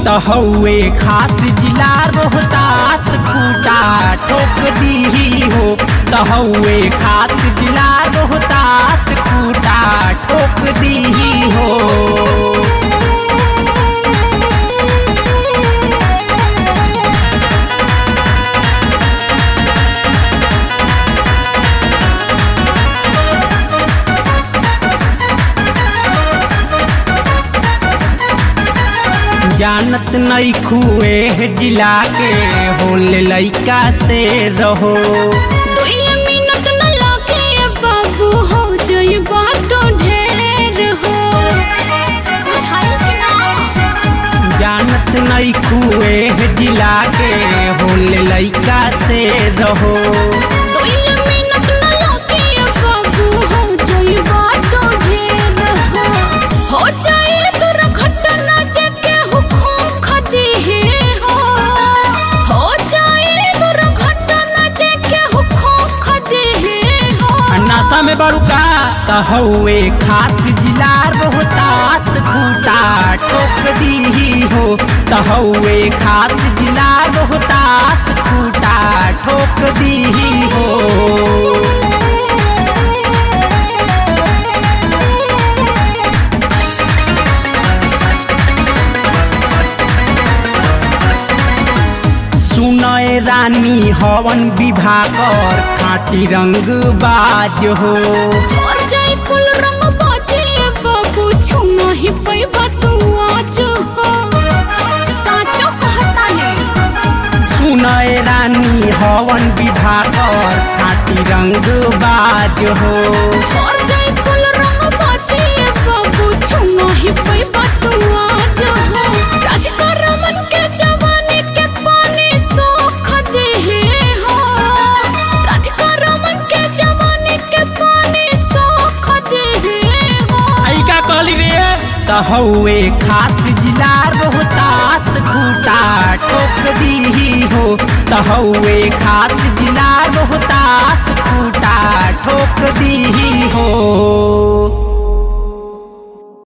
त हौवे खास जिला रोहतास खूटा ठोक दी हो त हौवे खास जिला रोहतास खूटा ठोक दी हो जानत नहीं खुए जिला के होले लइका से रहो दुई मिनट न लागे बाबू हो जइबा तो ढेर हो बुझाई कि ना जानत नहीं खुए जिला के होले लइका से रहो दुई मिनट न लागे बाबू हो जइबा तो ढेर हो हो जाए दुर्घटना जेके हुकुम खदी हो हो जाए दुर्घटना जेके हुकुम खदी हो नशा में बड़ुका त हौवे खास जिला रोहतास खूटा ठोक दी हो त हौवे खास जिला रोहतास खूटा ठोक दी हो सुनय रानी हवन विभाकर खाटी रंग बाज हो और जाई फूल रंग बाजे बाबू छुना ही पैबा तू आज हो साचो कहता ने सुनय रानी हवन विभाकर खाटी रंग बाज हो और जाई फूल रंग बाजे बाबू छुना ही पैबा तू आज हो राधिका रमन के जवानी के पानी सोख दे हो राधिका रमन के जवानी के पानी सोख दे हो आई का कहली रे त हौवे खास जिला रोहतास खूटा ठोक दी हो त हौवे खास जिला रोहतास खूटा ठोक दी हो